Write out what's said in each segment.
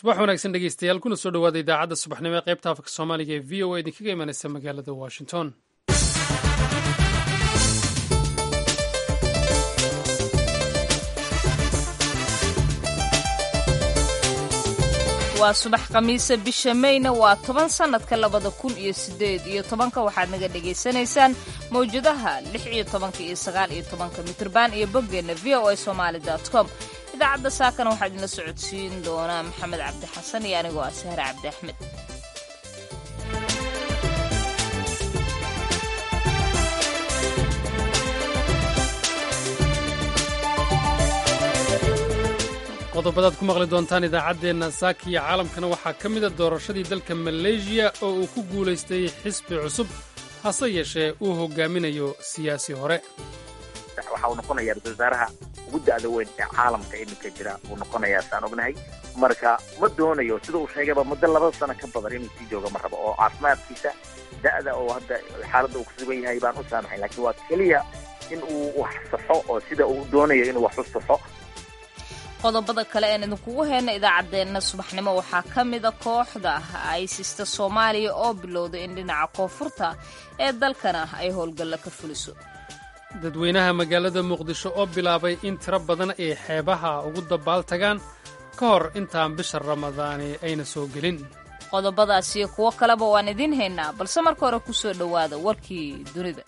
subax wanaagsan dhegeystayaal kuna soo dhawaada idaacadda subaxnimo ee qaybta afka soomaaliga ee v o a idinkaga imanaysa magaalada washington waa subax khamiisa bisha meyna waa toban sannadka labada kun iyo siddeed iyo tobanka waxaad naga dhagaysanaysaan mawjadaha lix iyo tobanka iyo sagaal iyo tobanka mitrban iyo boggeenna v o a somaali dot com idaacadda saakana waxaa idinla socodsiin doonaa maxamed cabdi xasan iyo anigoo ah sahre cabdi axmed qodobadaad ku maqli doontaan idaacaddeenna saaka iyo caalamkana waxaa ka mida doorashadii dalka maleeshiya oo uu ku guulaystay xisbi cusub hase yeeshee uu hogaaminayo siyaasi hore waxa uu noqonayaa ra-isul wasaaraha ugu da'da weyn ee caalamka iminka jira uu noqonayaa saan ognahay marka ma doonayo sida uu sheegayba muddo laba sano ka badan inuu sii joogo ma rabo oo caafimaadkiisa da'da oo hadda xaaladda uu ku sugan yahay baan u saamaxay laakiin waa keliya in uu wax saxo oo sida uu doonayo inuu wax u saxo qodobada kale een idinkugu heyna idaacaddeenna subaxnimo waxaa ka mida kooxda aysista soomaaliya oo bilowday in dhinaca koonfurta ee dalkana ay howlgalla ka fuliso dadweynaha magaalada muqdisho oo bilaabay in tiro badan ay xeebaha ugu dabaal tagaan ka hor intaan bisha ramadaani ayna soo gelin qodobadaas iyo kuwo kaleba waan idiin haynaa balse marka hore ku soo dhowaada warkii dunida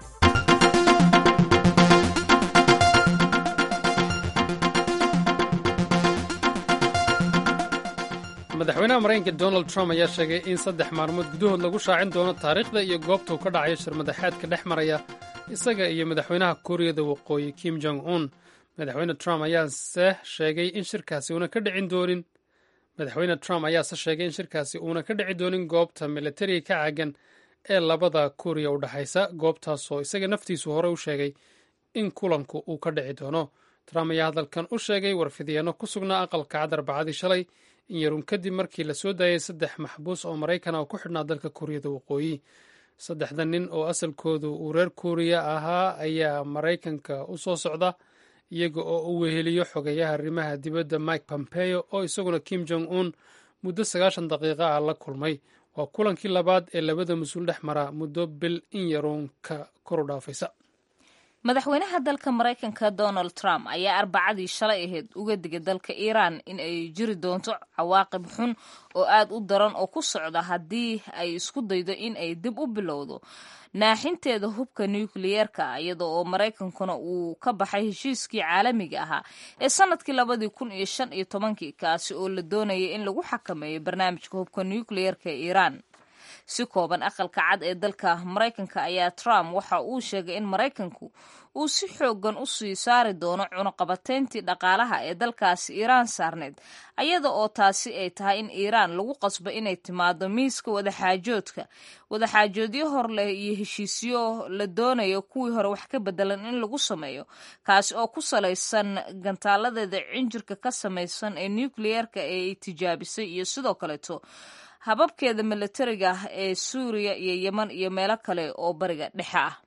madaxweynaha maraykanka donald trump ayaa sheegay in saddex maalmood gudahood lagu shaacin doono taariikhda iyo goobta uu ka dhacayo shirmadaxeedka dhex maraya isaga iyo madaxweynaha kuuriyada waqooyi kim jong un madaxweyne trump ayaase sheegay in shirkaasi uuna ka dhicin doonin madaxweyne trump ayaase sheegay in shirkaasi uuna ka dhici doonin goobta militariga ka caagan ee labada kuuriya u dhexaysa goobtaasoo isaga naftiisu hore u sheegay in kulanku uu ka dhici doono trump ayaa hadalkan u sheegay warfidyaano ku sugnaa aqalka cad arbacadii shalay in yarun kadib markii la soo daayay saddex maxbuus oo maraykana oo ku xidhnaa dalka kuuriyada waqooyi saddexda nin oo asalkoodu uu reer kuuriya ahaa ayaa maraykanka u soo socda iyaga oo u weheliyo xogeyaha arrimaha dibadda mike pompeo oo isaguna kim jong un muddo sagaashan daqiiqa ah la kulmay waa kulankii labaad ee labada mas-uul dhex mara muddo bil in yaruun ka koru dhaafaysa madaxweynaha dalka maraykanka donald trump ayaa arbacadii shalay ahayd uga digay dalka iiraan in ay jiri doonto cawaaqib xun oo aad u daran oo ku socda haddii ay isku daydo in ay dib u bilowdo naaxinteeda hubka nukliyeerka iyada oo maraykankuna uu ka baxay heshiiskii caalamiga ahaa ee sanadkii labadii kun iyo shan iyo tobankii kaasi oo la doonayay in lagu xakameeyo barnaamijka hubka nukliyeerka ee iiraan si kooban aqalka cad ee dalka maraykanka ayaa trump waxa uu sheegay in maraykanku uu si xoogan u sii saari doono cunuqabateyntii dhaqaalaha ee dalkaasi iiraan saarneyd ayada oo taasi ay tahay in iiraan lagu qasbo inay timaado miiska wadaxaajoodka wadaxaajoodyo hor leh iyo heshiisyo la doonayo kuwii hore wax ka bedelan in lagu sameeyo kaasi oo ku salaysan gantaaladeeda cinjirka ka samaysan ee nukliyeerka ee ay tijaabisay iyo sidoo kaleeto hababkeeda milatariga ah ee suuriya iyo yeman iyo meelo kale oo bariga dhexe ah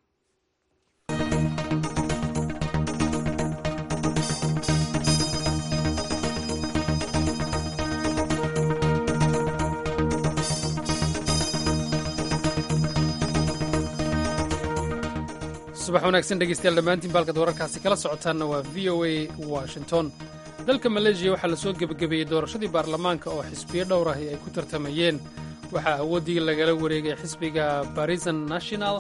subax wanaagsan dhegeystayaal dhammaantiin baalkad wararkaasi kala socotaanna waa v o a washington dalka maleeshiya waxaa la soo gebagabeeyey doorashadii baarlamaanka oo xisbiyo dhowr ahi ay ku tartamayeen waxaa awooddii lagala wareegay xisbiga barisan national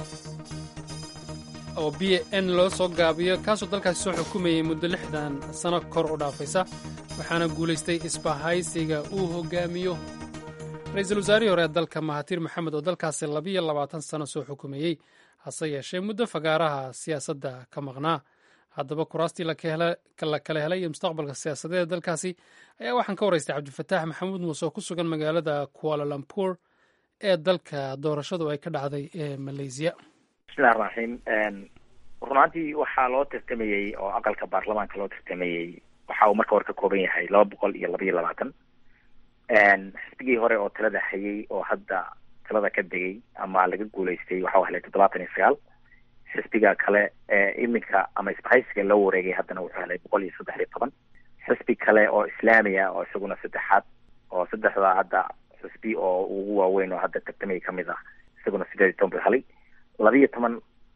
oo b n loo soo gaabiyo kaasoo dalkaasi soo xukumayey muddo lixdan sano kor u dhaafaysa waxaana guulaystay isbahaysiga uu hogaamiyo ra-iisul wasaarihii hore ee dalka mahatir maxamed oo dalkaasi labiyo labaatan sano soo xukumayey hase yeeshee muddo fagaaraha siyaasadda ka maqnaa haddaba kuraastii la kala helay iyo mustaqbalka siyaasadeeda dalkaasi ayaa waxaan ka waraystay cabdifataax maxamuud muuse oo ku sugan magaalada kualalampour ee dalka doorashadu ay ka dhacday ee malaysiya bismillahi raxiim runaantii waxaa loo tartamayey oo aqalka baarlamaanka loo tartamayey waxa uu marka hore ka kooban yahay laba boqol iyo laba iyo labaatan xisbigii hore oo talada hayay oo hadda talada ka degay ama laga guulaystay waxa u helay toddobaatan iyo sagaal xisbiga kale ee iminka ama isbahaysiga loo wareegay haddana wuxuu helay boqol iyo saddex iyo toban xisbi kale oo islaamiya oo isaguna saddexaad oo saddexda hadda xusbi oo ugu waaweyn oo hadda tartamaya kamid ah isaguna sideed iyo toban buu helay labiyo toban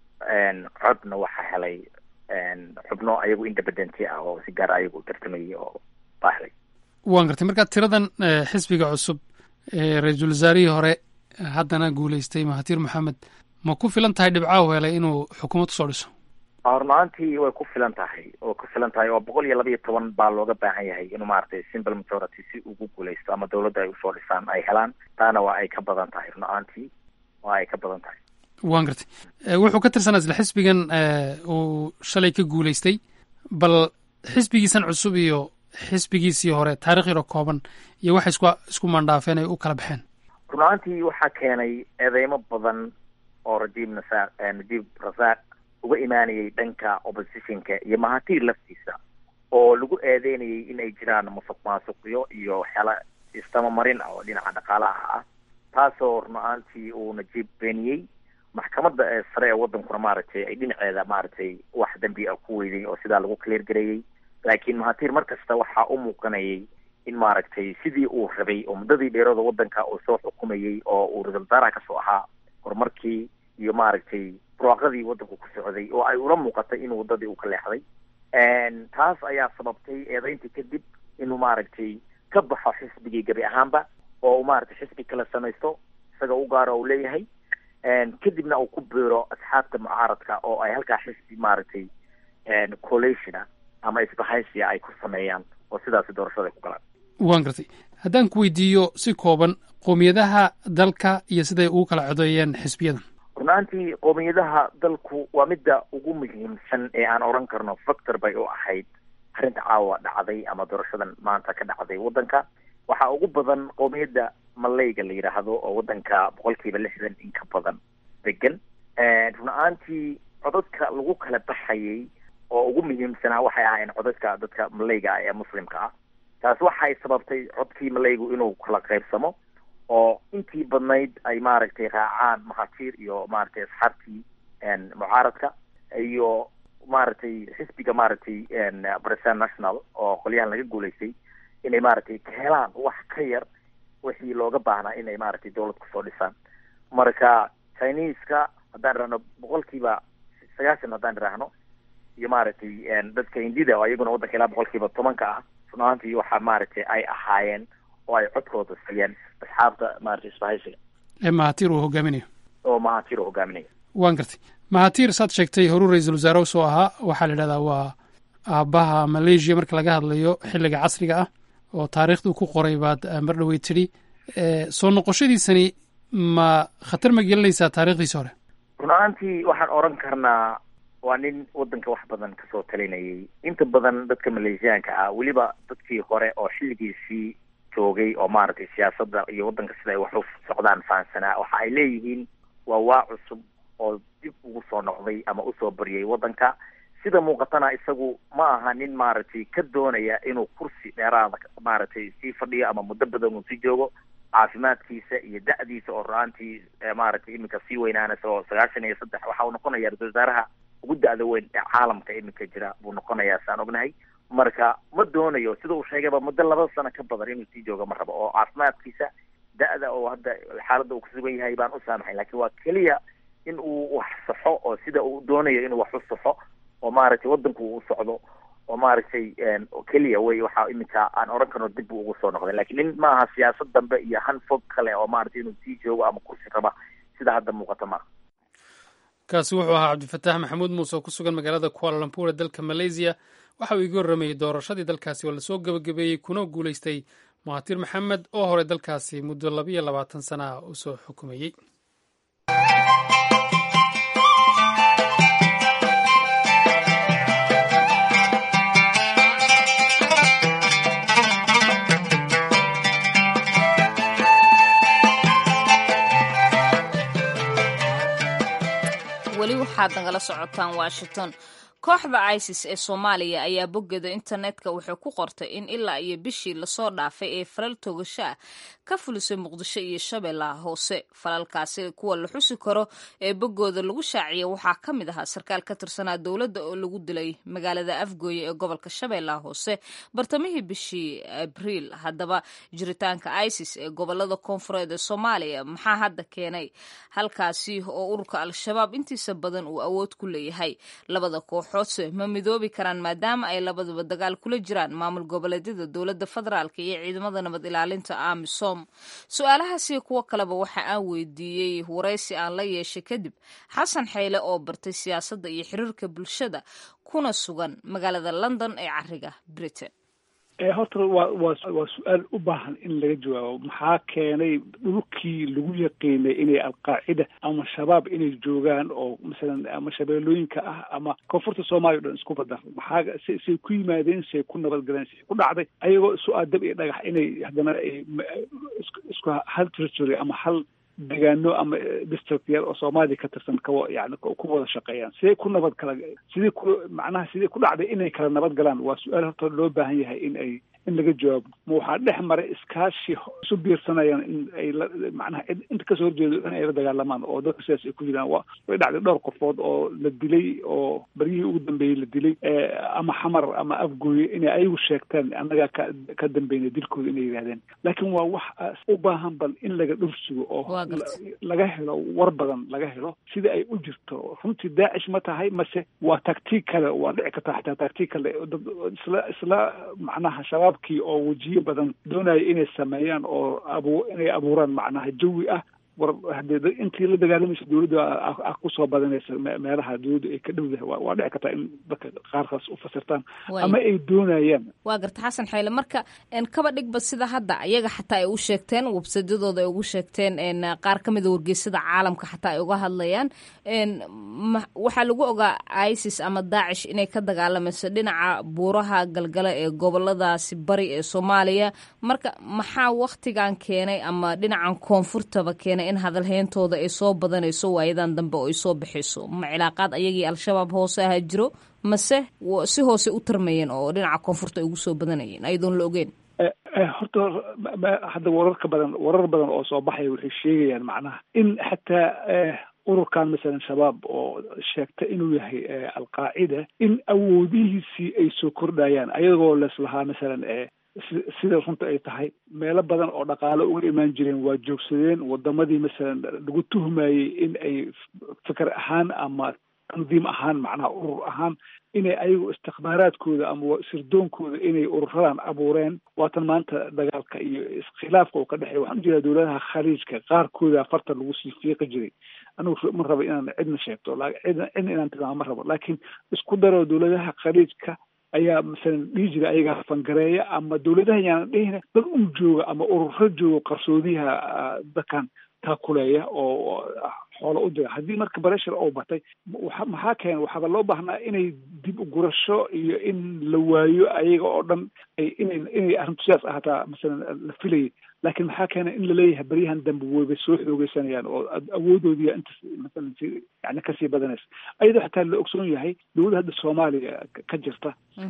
codna waxaa helay xubno ayagu independenti ah oo si gaar ayagu tartamayay oo baa helay waan gartay marka tiradan xisbiga cusub ee ra-iisul wasaarihii hore haddana guuleystay mahatir moxamed ma ku filan tahay dhibcaahu helay inuu xukuumad usoo dhiso hornaantii way ku filan tahay way ku filan tahay oo boqol iyo labayo toban baa looga baahan yahay inuu maaragtay simple majority si ugu guuleysto ama dawladda ay usoo dhisaan ay helaan taana waa ay ka badan tahay run-aantii waa ay ka badan tahay waan gartay wuxuu ka tirsanaa isla xisbigan uu shalay ka guuleystay bal xisbigiisan cusub iyo xisbigiisii hore taarikh yaro kooban iyo waxay isku isku mandhaafeen ay u kala baxeen run-aantii waxaa keenay eedeymo badan oo rajiib nasaaq najiib rasaaq uga imaanayay dhanka oppositionka iyo mahatiir laftiisa oo lagu eedeynayay in ay jiraan musuq maasuqyo iyo waxyaala istamamarin ah oo dhinaca dhaqaalaha ah taasoo run-aantii uu najiib beeniyey maxkamadda ee sare ee waddankuna maaragtay ay dhinaceeda maaragtay wax dembi ah ku weyday oo sidaa lagu clear gareeyey laakiin mahatiir mar kasta waxaa u muuqanayay in maaragtay sidii uu rabay oo muddadii dheerooda waddanka uu soo xukumayey oo uu ra-isul wasaaraha kasoo ahaa horumarkii iyo maaragtay burwaaqadii waddanku ku socday oo ay ula muuqatay in waddadii uu ka leexday taas ayaa sababtay eedeyntii kadib inuu maaragtay ka baxo xisbigii gebi ahaanba oo uu maaragtay xisbi kala samaysto isaga u gaaro uu leeyahay kadibna uu ku biiro asxaabta mucaaradka oo ay halkaa xisbi maaragtay collationa ama isbahaysiya ay ku sameeyaan oo sidaasi doorashada ay ku galaan waan gartay haddaan ku weydiiyo si kooban qoomiyadaha dalka iyo siday ugu kala codeeyeen xisbiyadan runaantii qoomiyadaha dalku waa midda ugu muhiimsan ee aan odhan karno factor bay u ahayd arrinta caawa dhacday ama doorashadan maanta ka dhacday waddanka waxaa ugu badan qoomiyadda malayga la yidhaahdo oo waddanka boqolkiiba lixdan in ka badan degan run-aantii codadka lagu kala baxayay oo ugu muhiimsanaa waxay ahaayeen codadka dadka malayga ah ee muslimka ah taas waxay sababtay codkii malaygu inuu kala qaybsamo oo intii badnayd ay maaragtay raacaan mahatiir iyo maaragtay asxaabtii mucaaradka iyo maaragtay xisbiga maaragtay president national oo qolyahan laga guulaystay inay maaragtay ka helaan wax ka yar wixii looga baahnaa inay maaragtay dawlad kusoo dhisaan marka chineska haddaan idhahno boqolkiiba sagaashan haddaan idhaahno iyo maaragtay dadka hindida oo iyaguna waddanka ilaa boqolkiiba tobanka ah runaantii waxaa maaragtay ay ahaayeen oo ay codkooda siiyeen asxaabta maaragtay isbahaysiga ee mahatiir uu hogaaminayo oo mahatiir uu hogaaminayo waan gartay mahatiir saad sheegtay horuu ra-iisul wasaare usoo ahaa waxaa la yidhahdaa waa aabbaha malaysia marka laga hadlayo xilliga casriga ah oo taariikhduu ku qoray baad mar dhawey tidhi soo noqoshadiisani ma khatar ma gelinaysaa taarikhdiisi hore run-aantii waxaan odhan karnaa waa nin waddanka wax badan kasoo talinayay inta badan dadka maleeshiyaanka ah weliba dadkii hore oo xilligiisii joogay oo maaragtay siyaasadda iyo waddanka sida ay wax u socdaan fahansanaa waxa ay leeyihiin waa waa cusub oo dib ugu soo noqday ama usoo baryay waddanka sida muuqatana isagu ma aha nin maaragtay ka doonaya inuu kursi dheeraada maaragtay sii fadhiyo ama muddo badan uu sii joogo caafimaadkiisa iyo da-diisa oo ra-aantii maaragtay iminka sii weynaanaysa oo sagaashan iyo saddex waxa uu noqonaya ra-isul wasaaraha ugu da-da weyn ee caalamka iminka jira buu noqonayaa saan ognahay marka ma doonayo sida uu sheegayba muddo laba sano ka badan inuu sii joogo ma rabo oo caafimaadkiisa da-da oo hadda xaaladda uu ku sugan yahay baan u saamaxay laakiin waa keliya in uu wax saxo oo sida uu doonayo inuu wax u saxo oo maaragtay waddanku uu socdo oo maaragtay keliya wey waxa iminka aan odhan karno dib buu ugu soo noqday lakiin nin ma aha siyaasad dambe iyo han fog kale oo maaragtay inuu sii joogo ama kursi raba sida hadda muuqata maaha kaasi wuxuu ahaa cabdifataax maxamuud muuse oo ku sugan magaalada kualalampuur ee dalka malaysiya waxa uu iga warramayey doorashadii dalkaasi oo lasoo gebagabeeyey kuna guulaystay mahatiir maxamed oo hore dalkaasi muddo labiyo labaatan sana ah usoo xukumayey weli waxaad nagala socotaan washington kooxda isis ee soomaaliya ayaa boggeeda internetka waxay ku qortay in ilaa iyo bishii lasoo dhaafay ee falal toogasho ah ka fulisay muqdisho iyo shabeellaha hoose falalkaasi kuwa la xusi karo ee boggooda lagu shaaciyay waxaa ka mid ahaa sarkaal ka tirsanaa dowladda oo lagu dilay magaalada afgooye ee gobolka shabeellaha hoose bartamihii bishii abriil haddaba jiritaanka isis ee gobolada koonfureed ee soomaaliya maxaa hadda keenay halkaasi oo ururka al-shabaab intiisa badan uu awood ku leeyahay labada kooxoodse ma midoobi karaan maadaama ay labaduba dagaal kula jiraan maamul goboleedyada dowladda federaalk iyo ciidamada nabad ilaalinta amisom su-aalahaasi kuwo kaleba waxa aan weydiiyey waraysi aan la yeeshay kadib xasan xeyle oo bartay siyaasadda iyo xiriirka bulshada kuna sugan magaalada london ee cariga britain horta waa waa waa su-aal u baahan in laga jawaabo maxaa keenay dhulkii lagu yaqiinay inay alqaacida ama shabaab inay joogaan oo masalan ama shabeellooyinka ah ama koonfurta soomaaliya o dhan isku badar maxaa s say ku yimaadeen say ku nabadgaleen say ku dhacday ayagoo isu aadab iyo dhagax inay haddana ay isku hal territory ama hal degaano ama district yar oo soomaaliya ka tirsan kawa yani ku wada shaqeeyaan siday ku nabad kala sidii ku macnaha sidii ku dhacday inay kala nabad galaan waa su-aal horta loo baahan yahay in ay in laga jawaabo ma waxaa dhex maray iskaashi isu biirsanayaan in ay la macnaha inta kasoo horjeedo in ay la dagaalamaan oo dadka sidaas ay ku jiraan wa way dhacday dhowr qofood oo la dilay oo baryihii ugu dambeeyey la dilay ama xamar ama afgooye inay ayagu sheegtaan annagaa ka ka dambeynay dilkooda inay yidhahdeen laakiin waa wax u baahan bal in laga dhursugo oo laga helo war badan laga helo sida ay u jirto runtii daacish ma tahay mase waa taktiig kale waa dhici karta xataa taktiig kale dad isla isla macnaha shabaab oo wejiyo badan doonaya inay sameeyaan oo abu inay abuuraan macnaha jawi ah war haddee intii la dagaalamaysa dowladda ah kusoo badanaysa meelaha dowladda ay ka dhowdahay waa dhici kartaa in dadka qaarkaas u fasirtaan ama ay doonayaan waa garta xasan xayle marka kaba dhigba sida hadda iyaga xataa ay u sheegteen websadyadooda ay ugu sheegteen qaar ka mida wargeysada caalamka xataa ay uga hadlayaan waxaa lagu ogaa isis ama daacish inay ka dagaalamayso dhinaca buuraha galgala ee goboladaasi bari ee soomaaliya marka maxaa waktigan keenay ama dhinacan koonfurtaba keenay in hadalheyntooda ay soo badanayso waayadan dambe oo ay soo baxayso ma cilaaqaad ayagii al-shabaab hoose aha jiro mase si hoose u tarmayeen oo dhinaca koonfurta ay ugu soo badanayeen ayadoon la ogeyn horta hadda wararka badan warar badan oo soo baxaya waxay sheegayaan macnaha in xataa ururkan masalan shabaab oo sheegta inuu yahay alqaacida in awoodihiisii ay soo kordhayaan ayagoo leslahaa masalan sida runta ay tahay meelo badan oo dhaqaale uga imaan jireen waa joogsadeen wadamadii masalan lagu tuhmayey in ay fikir ahaan ama tandiim ahaan macnaha urur ahaan inay ayagu istikbaaraadkooda ama sirdoonkooda inay ururadan abuureen waatan maanta dagaalka iyo iskhilaafka uu ka dhexeeya waxaan ujeedaa dowladaha khaliijka qaarkooda farta lagu sii fiiqi jiray anugu ma rabo inaan cidna sheegto cidna cidna inaan tilmaamo ma rabo laakiin isku daro dowladaha khaliijka ayaa masalan dhihi jira ayagaa fangareeya ama dowladaha yaanan dhihina dad un jooga ama ururo jooga qarsoodiyaha dadkan taakuleeya oo xoolo u dira haddii marka bareshar oo batay maxaa keena waxaaba loo baahnaa inay dib u gurasho iyo in la waayo ayaga oo dhan ay inay inay arrintu sidaas ahaataa masalan la filayay laakiin maxaa keena in laleeyahay baryahan dambe weyba soo xoogeysanayaan oo awoodoodiya inta masalan si yani kasii badanaysa ayadoo xataa la ogsoon yahay dowladda hadda soomaaliya ka jirta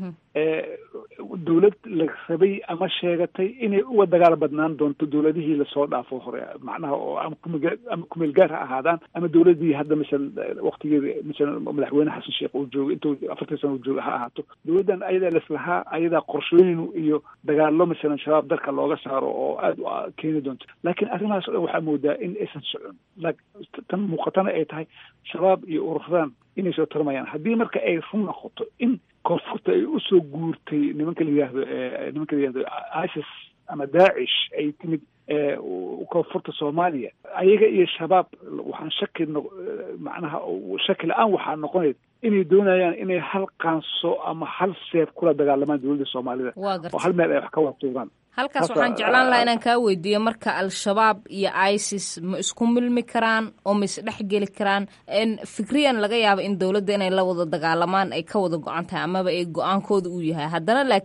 dowlad la rabay ama sheegatay inay uga dagaal badnaan doonto dowladihii lasoo dhaafo hore macnaha oo ama kumg ama kumeel gaar ha ahaadaan ama dowladii hadda masalan waktigeeda masalan madaxweyne xasan sheekh uu joogo intuu afartan sana uu joogo ha ahaato dowladdan ayadaa leslahaa ayadaa qorshooyin iyo dagaalo masalan shabaab dalka looga saaro oo aad u keeni doonto laakiin arrimahaas o dhan waxaa moodaa in aysan socon tan muuqatana ay tahay shabaab iyo ururadan inay soo tarmayaan haddii marka ay run noqoto in koonfurta ay usoo guurtay nimanka la yihahdo nimanka la yihahdo isis ama daacish ay timid koonfurta soomaaliya ayaga iyo shabaab waxaan shaki no macnaha shaki la-aan waxaa noqonayd inay doonayaan inay hal qaanso ama hal seef kula dagaalamaan dowladda soomaalida oo hal meel ay wax ka watuugaan halkaas waxaan jeclaan lahaa inaan kaa weydiiyo marka al-shabaab iyo isis ma isku milmi karaan oo ma isdhex geli karaan fikriyan laga yaaba in dowladda inay la wada dagaalamaan ay ka wada go-an tahay amaba ay go-aankooda uu yahay haddana laakiin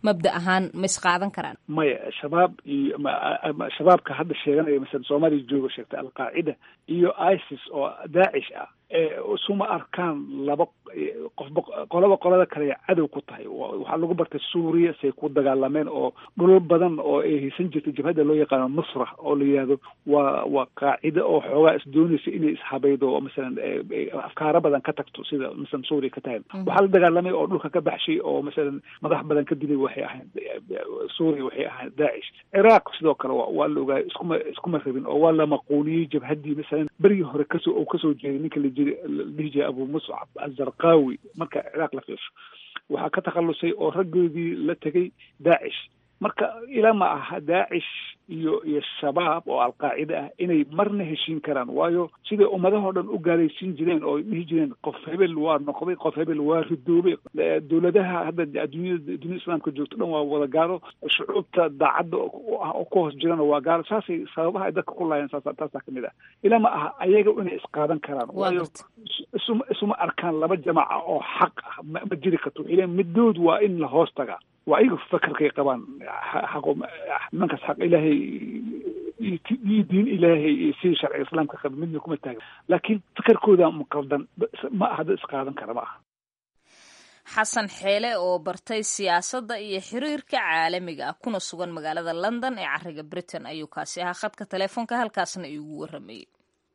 mabda ahaan ma isqaadan karaan maya shabaab iyo shabaabka hadda sheeganaya masalan soomaaliya jooga sheegtay alqaacida iyo isis oo daacish ah isuma arkaan laba qofba qolaba qolada kale cadow ku tahay waxaa lagu bartay suuriya say ku dagaalameen oo dhulal badan oo ay haysan jirtay jabhadda loo yaqaano nusra oo la yidhahdo waa waa qaacida oo xoogaa is doonaysa inay ishabaydo oo masalan afkaaro badan ka tagto sida masalan suuriya ka tahay waxaa la dagaalamay oo dhulka ka baxshay oo masalan madax badan ka dilay waxay ahayd suuriya waxay ahayd daacish ciraaq sidoo kale waa la ogaay iskuma iskuma rabin oo waa la maquuliyey jabhaddii masalan berigii hore kasoo oo kasoo jeeday ninka la jiri la dhihi jiray abu muscab azarqawi marka ciraaq la fiirsho waxaa ka takhalusay oo raggoodii la tegay daacish marka ilaa ma aha daacish iyo iyo shabaab oo alqaacida ah inay marna heshiin karaan waayo siday ummadahoo dhan u gaalaysiin jireen oo dhihi jireen qof hebel waa noqday qof hebel waa ridoobay dowladaha hadda adduunyada dunyada islaamka joogto dhan waa wada gaalo shucuubta daacadda ah oo ku hoos jirana waa gaalo saasay sababaha ay dadka ku laayeen saas taasaa kamid ah ilaa ma aha ayaga inay isqaadan karaan waayo isuma isuma arkaan laba jamaca oo xaq ah ma ma jiri karto waxay leeyiin middood waa in la hoos tagaa waa ayaga fakarkay qabaan xaqo nimankaas xaq ilaahay iyo diin ilaahay iyo sidii sharciga islaamka qaba midna kuma taagan laakiin fakarkooda maqaldan ma aha dad isqaadan kara ma aha xasan xeele oo bartay siyaasadda iyo xiriirka caalamiga ah kuna sugan magaalada london ee cariga britain ayuu kaasi ahaa khadka teleefoonka halkaasna iigu waramayey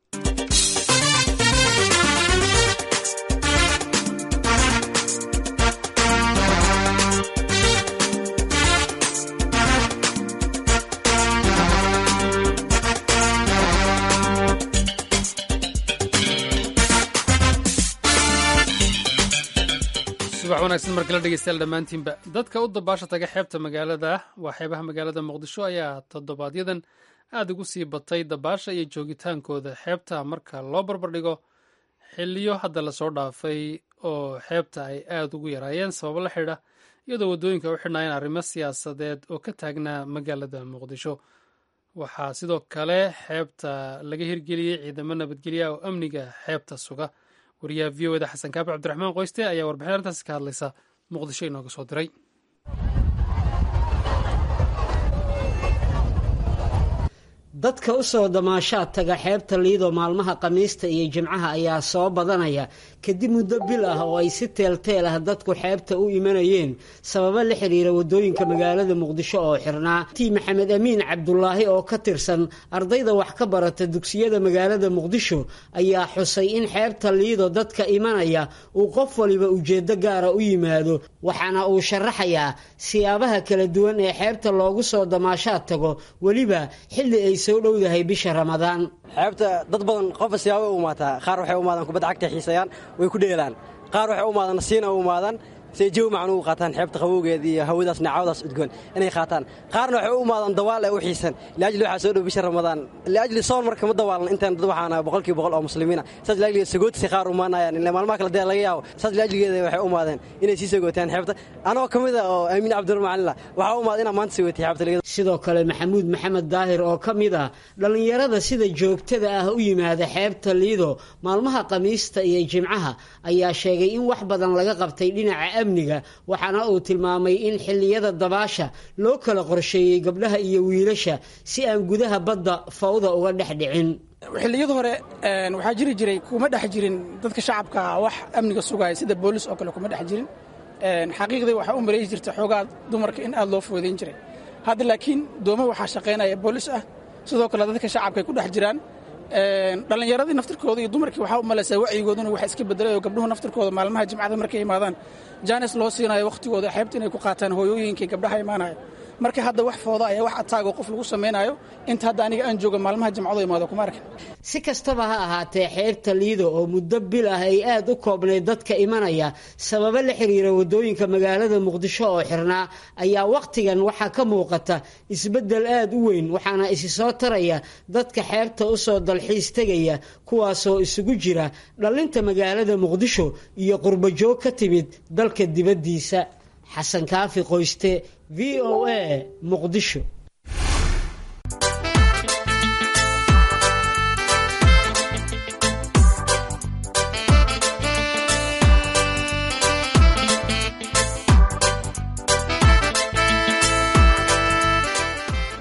subax wanaagsan markala dhegeystayaal dhammaantiinba dadka u dabaasha taga xeebta magaalada waa xeebaha magaalada muqdisho ayaa toddobaadyadan aada ugu sii batay dabaasha iyo joogitaankooda xeebta marka loo barbardhigo xiliyo hadda lasoo dhaafay oo xeebta ay aada ugu yaraayeen sababo la xidha iyadoo waddooyinka u xidhnaayeen arrimo siyaasadeed oo ka taagnaa magaalada muqdisho waxaa sidoo kale xeebta laga hirgeliyey ciidamo nabadgelya oo amniga xeebta suga wariyaha v o eda xasan kaabi cabdiraxmaan qoyste ayaa warbixin arrintaasi ka hadlaysa muqdisho inooga soo diray dadka u soo damaashaad taga xeebta liido maalmaha khamiista iyo jimcaha ayaa soo badanaya kadib muddo bil ah oo ay si teelteel ah dadku xeebta u imanayeen sababo la xiriira waddooyinka magaalada muqdisho oo xirnaa tii maxamed amiin cabdulaahi oo ka tirsan ardayda wax ka barata dugsiyada magaalada muqdisho ayaa xusay in xeebta liido dadka imanaya uu qof waliba ujeeddo gaara u yimaado waxaana uu sharaxayaa siyaabaha kala duwan ee xeebta loogu soo damaashaad tago weliba xilli ay soo dhowdahay bisha ramadaan xeebta dad badan qofba siyaaba u imaataa qaar waxay u imaadaan kubadda cagta xiisayaan way ku dheelaan qaar waxay u imaadaan nasiina u imaadaan say jawi macan ugu qaataan xeebta qabowgeeda iyo hawadaas naacawadaas udgoon inay qaataan qaarna waxay u imaadaan dawaal ee u xiisan liajli waxaa soo dhow bisha ramadaan liajli soon marka ma dawaalan intaan dad waxaana boqolkiiba boqol oo muslimiina saas liajligeeda sagootisi qaar umaanayaan ile maalmaha kale dee laga yaabo saas liajligeeda waxay u imaadeen inay sii sagootaan xeebta anoo ka mid a oo aamiin cabdiramacanila waxaa u imaada inaan maanta sagootay xeebta sidoo kale maxamuud maxamed daahir oo ka mid ah dhallinyarada sida joogtada ah u yimaada xeebta liido maalmaha khamiista iyo jimcaha ayaa sheegay in wax badan laga qabtay dhinaca amniga waxaana uu tilmaamay in xilliyada dabaasha loo kala qorsheeyey gabdhaha iyo wiilasha si aan gudaha badda fawda uga dhex dhicin xilliyada hore waxaa jiri jiray kuma dhex jirin dadka shacabka wax amniga sugaya sida boolis oo kale kuma dhex jirin xaqiiqdii waxaa u maleeyi jirta xoogaa dumarka in aada loo foodayn jiray hadda laakiin dooma waxaa shaqaynaya boolis ah sidoo kale dadka shacabka ay ku dhex jiraan dhallinyaradii naftirkooda iyo dumarkii waxaa u malaysaa wacyigooduna waxa iska bedelay oo gabdhuhu naftirkooda maalmaha jimcada markay imaadaan jaanis loo siinayo wakhtigooda xeebta inay ku qaataan hooyooyinkii gabdhaha imaanaya marka hadda wax fooda ayaa wax ataago qof lagu samaynayo inta hadda aniga aan jooga maalmaha jimcado imaado kuma arkin si kastaba ha ahaatee xeebta liido oo muddo bil ah ay aad u koobnayd dadka imanaya sababo la xiriira waddooyinka magaalada muqdisho oo xirnaa ayaa wakhtigan waxaa ka muuqata isbeddel aad u weyn waxaana isi soo taraya dadka xeebta u soo dalxiis tegaya kuwaasoo isugu jira dhallinta magaalada muqdisho iyo qurbajoog ka timid dalka dibaddiisa xasan kaafi qoyste v o a muqdisho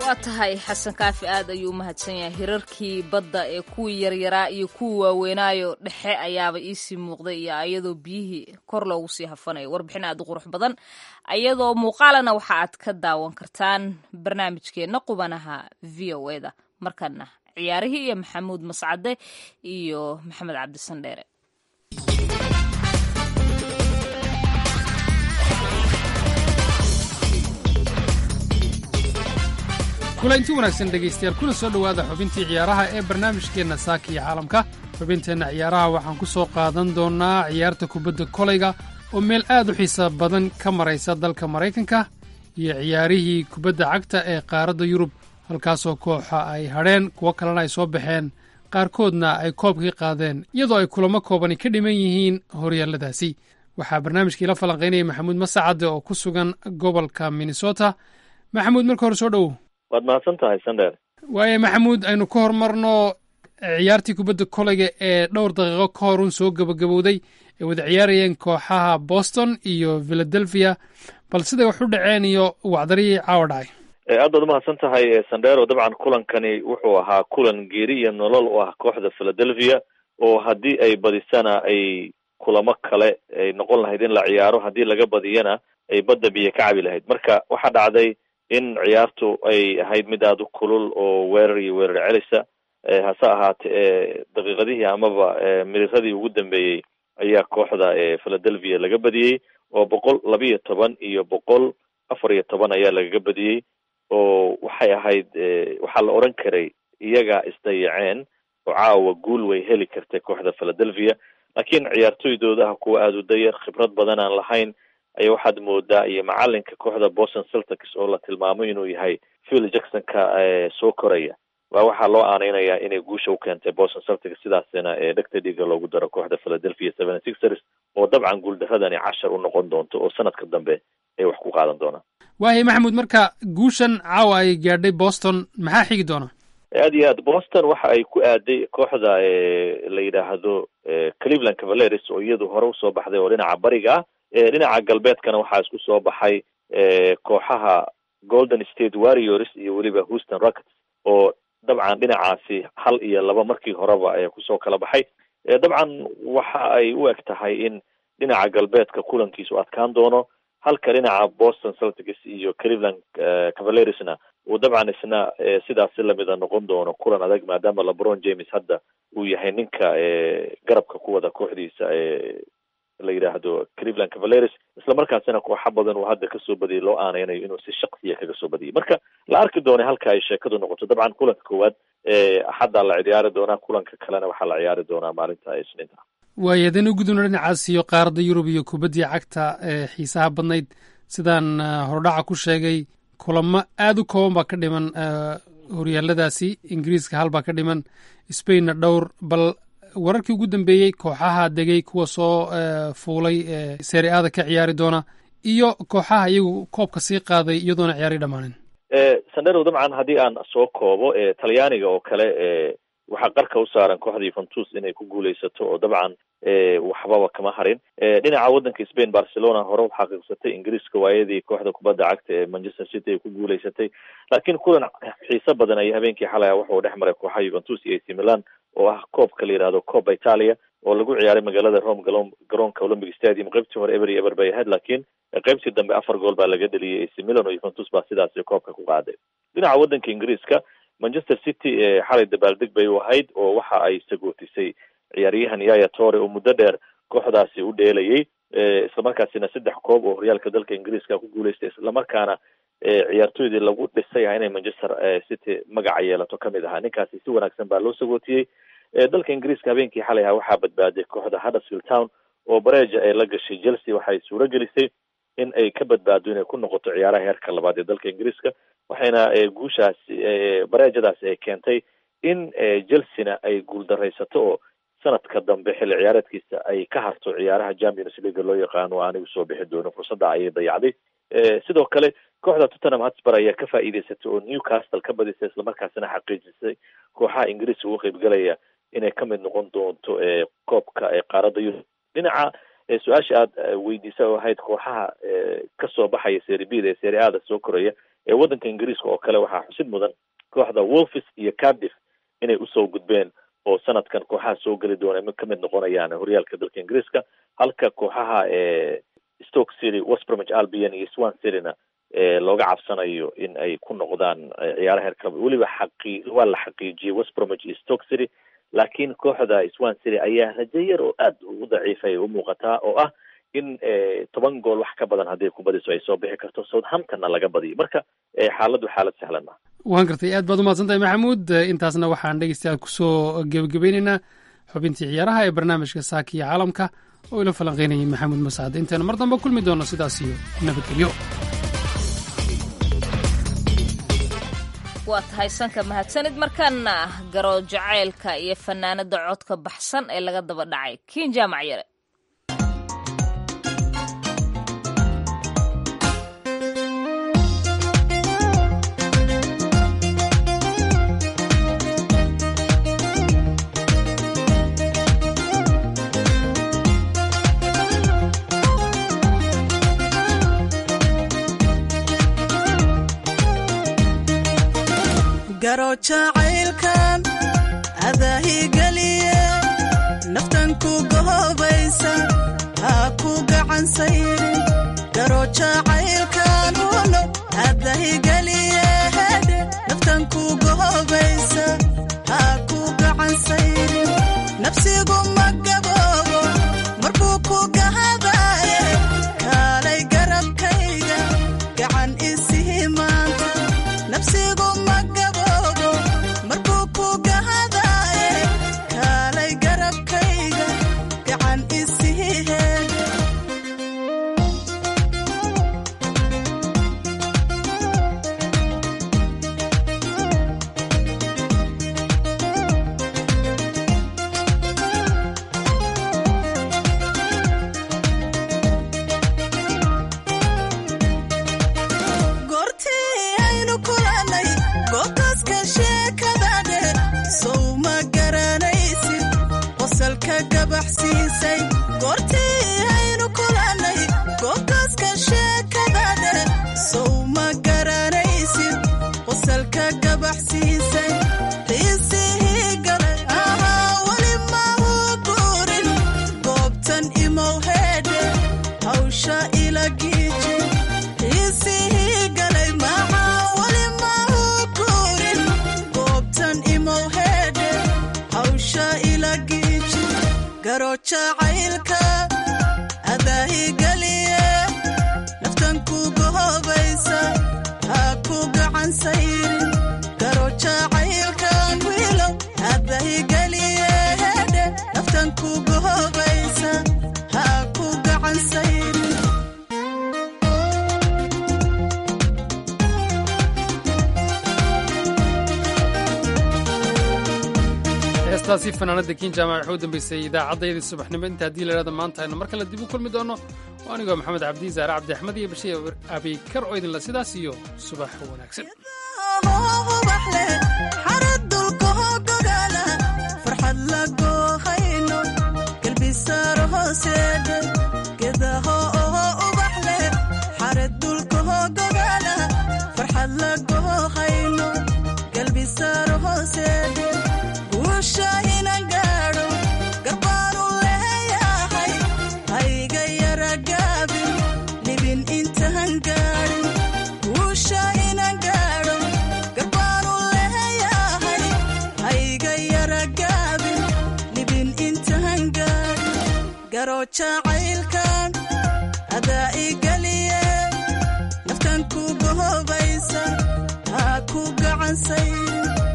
waa tahay xasan kaafi aad ayuu u mahadsan yahay hirarkii badda ee kuwii yaryaraa iyo kuwii waaweynaayo dhexe ayaaba iisii muuqday iyo ayadoo biyihii kor loogu sii hafanayo warbixin aad u qurux badan ayadoo muuqaalana waxa aad ka daawan kartaan barnaamijkeenna qubanaha v o e da markana ciyaarihii iyo maxamuud mascade iyo maxamed cabdisandheere kulanti wanaagsan dhegaystayaal kuna soo dhowaada xubintii ciyaaraha ee barnaamijkeenna saaka iyo caalamka xubinteenna ciyaaraha waxaan ku soo qaadan doonnaa ciyaarta kubadda kolayga oo meel aad u xiisa badan ka maraysa dalka maraykanka iyo ciyaarihii kubadda cagta ee qaaradda yurub halkaasoo kooxa ay hadheen kuwo kalena ay soo baxeen qaarkoodna ay koobkii qaadeen iyadoo ay kulamo koobani ka dhiman yihiin horyaalladaasi waxaa barnaamijkii la falanqaynaya maxamuud masacadde oo ku sugan gobolka minnesota maxamuud marka hore soo dhowow waad mahadsan tahay sandheer waaye maxamuud aynu ka hormarno ciyaartii kubadda kolayga ee dhowr daqiiqo ka horun soo gabagabowday ay wada ciyaarayeen kooxaha boston iyo philadelphia bal siday wax u dhaceen iyo wacdarihii caawa dhacay aad baad umahadsan tahay sandero dabcan kulankani wuxuu ahaa kulan geeri iyo nolol u ah kooxda philadelphia oo haddii ay badisana ay kulamo kale ay noqon lahayd in la ciyaaro haddii laga badiyana ay badda biyo ka cabi lahayd marka waxaa dhacday in ciyaartu ay ahayd mid aada u kulul oo weerar iyo weerar celisa hase ahaatee daqiiqadihii amaba miriradii ugu dambeeyey ayaa kooxda philadelphia laga badiyey oo boqol labiiyo toban iyo boqol afar iyo toban ayaa lagaga badiyey oo waxay ahayd waxaa la odhan karay iyagaa isdayaceen oo caawa guul way heli kartay kooxda philadelphia laakiin ciyaartoydooda ah kuwa aada u dayar khibrad badan aan lahayn ayaa waxaad moodaa iyo macalinka kooxda boston celtics oo la tilmaamay inuu yahay phil jacksonka soo koraya waa waxaa loo aaneynayaa inay guusha u keentay boston celtics sidaasina dhegta dhiiga loogu daro kooxda philadelphia seven sixers oo dabcan guuldaradani cashar u noqon doonto oo sanadka dambe ay wax ku qaadan doonaan waayahy maxamuud marka guushan caawa ay gaadhay boston maxaa xigi doona aad iyo aad boston waxa ay ku aaday kooxda la yidhaahdo cleveland cavaleris oo iyadu hore usoo baxday oo dhinaca bariga ah dhinaca galbeedkana waxaa isku soo baxay kooxaha golden state warriors iyo weliba houston rockets oo dabcan dhinacaasi hal iyo laba markii horeba kusoo kala baxay dabcan waxa ay u eg tahay in dhinaca galbeedka kulankiisu adkaan doono halka dhinaca boston celtics iyo cleveland cavalerisna uu dabcan isna sidaasi lamida noqon doono kulan adag maadaama lebron james hadda uu yahay ninka garabka ku wada kooxdiisa la yidhaahdo cleveland cavaleris isla markaasina kooxa badan uu hadda kasoo badiyay loo aaneynayo inuu si shaksiya kaga soo badiyay marka la arki doona halka ay sheekadu noqoto dabcan kulanka koowaad axaddaa la ciyaari doonaa kulanka kalena waxaa la ciyaari doonaa maalinta isniinta waayo haddaynu gudubno dhinacaas iyo qaaradda yurub iyo kubaddii cagta ee xiisaha badnayd sidaan hordhaca ku sheegay kulamo aada u kooban baa ka dhiman horyaaladaasi ingiriiska hal baa ka dhiman spainna dhowr bal wararkii ugu dambeeyey kooxaha degay kuwa soo fuulay seeri aada ka ciyaari doona iyo kooxaha iyagu koobka sii qaaday iyadoona ciyaari dhammaanin sandero dabcan haddii aan soo koobo talyaaniga oo kale waxaa qarka u saaran kooxda yuventus inay ku guuleysato oo dabcan waxbaba kama harin dhinaca waddanka spain barcelona hore u xaqiiqsatay ingiriiska waayadii kooxda kubadda cagta ee manchester city ay ku guuleysatay laakiin kulan xiise badan ay habeenkii xalay wuxuu dhex maray kooxaha yuventus iyo ac milan oo ah koobka la yidhahdo coba italia oo lagu ciyaaray magaalada rome galo garoonka olympic stadium qaybtii hore eber iyo eber bay ahayd laakiin qaybtii dambe afar gool baa laga dheliyay ac milan oo yuventus baa sidaasi koobka ku qaaday dhinaca waddanka ingiriiska manchester city xalay dabaaldeg bay u ahayd oo waxa ay sagootisay ciyaaryahan yaya tore oo muddo dheer kooxdaasi u dheelayay islamarkaasina saddex koob oo horyaalka dalka ingiriiska ku guuleystay islamarkaana ciyaartoydii lagu dhisay ah inay manchester city magaca yeelato kamid ahaa ninkaasi si wanaagsan baa loo sagootiyey dalka ingiriiska habeenkii xalay ahaa waxaa badbaaday kooxda huddersfield town oo bareja ay la gashay chelsea waxay suuro gelisay in ay ka badbaado inay ku noqoto ciyaaraha heerka labaad ee dalka ingiriiska waxayna guushaasi bareejadaasi ay keentay in chelsea-na ay guuldaraysato oo sanadka dambe xilli ciyaareedkiisa ay ka harto ciyaaraha champions league loo yaqaano anigu soo bixi doono fursadda ayay dayacday sidoo kale kooxda tottenham hotspur ayaa ka faa'iideysatay oo newcastle ka badisay islamarkaasina xaqiijisay kooxaha ingiriiska uga qaybgalaya inay ka mid noqon doonto koobka qaaradda yurub dhinaca su-aasha aada weydiisa oo ahayd kooxaha kasoo baxaya serie b da ee serie a da soo koraya waddanka ingiriiska oo kale waxaa xusid mudan kooxda wolfis iyo cardiff inay usoo gudbeen oo sanadkan kooxaha soo geli doona ka mid noqonayaan horyaalka dalka ingiriiska halka kooxaha stoke city westbromich albion iyo swan cityna looga cabsanayo in ay ku noqdaan ciyaaraha heerka weliba xaqi waa la xaqiijiyey westbromich iyo stoke city laakiin kooxda swan city ayaa rajo yar oo aad u daciifay u muuqataa oo ah in toban gool wax ka badan haddii kubadiso ay soo bixi karto southamptonna laga badiyo marka xaaladdu xaalad sahlan ma waan gartay aad baad umahadsan tahay maxamuud intaasna waxaan dhegeystayaal kusoo gebagabeyneynaa xubintii ciyaaraha ee barnaamijka saaka iyo caalamka oo ila falanqeynayay maxamuud masaade intaynu mar dambe kulmi doono sidaas iyo nabadgelyo waa tahay sanka mahadsanid markaana garo jacaylka iyo fanaanada codka baxsan ee laga daba dhacay kiin jaamac yare garo jacaylkan adaahigeliye naftan ku gohobaysa ha ku gacansayrin garo jacaylkan uno adahigeliye hedhe naftan ku gohobaysa ha ku gacansayrin nafsigu ma gaboobo markuu ku gahadaaye kaalay garabkayga gacan isihi maanta nafsigu ma gaboobo markuu ku gahadaaye kaalay garabkayga gacan isihi heedhe goortii aynu kulannay goobtaaska sheekada dheer sow ma garanaysid qosalka gabaxsiisay goortii aynu kulannay goobtaaska sheekada dheer sow ma garanaysid qosalka gabaxsiisay xiisihii galay ahaa weli mahu guurin goobtan imow heedhe hawsha ila giiji xiisihii galay maxaa weli mahu guurin goobtan imow heedhe hawsha ila giiji garo jacaylka adaahigeliye naftan ku gohobaysa ha ku gacan sayrin garo jacaylkan wiilow adaahigeliye hedhe naftan ku gohobaysa ha ku gacan sayrin heestaasi fanaanada kiin jaamac waxuu dambeysay idaacaddayadii subaxnimo inta haddii layhahdo maanta aynu mar kale dib u kulmi doono oo anigoo maxamed cabdi zaare cabdi axmed iyo bashiir abikar oo idinla sidaas iyo subax wanaagsan ubaxle xarad dulkaho gogaala farxad la goohayno galbisaaro hooseedhe gedaho oho ubaxle xarad dulkaho gogaala farxad la goohayno galbisaaro hooseedhe guusha inan gaadho garbaanu leeyahay hayga yara gaabin libin intaan gaadhin guusha inan gaadho garbaanu leeyahay hayga yara gaabin libin intaan gaadhin garo jacaylkan adaa igeliye naftan ku gohobaysa ha ku gacan sayrin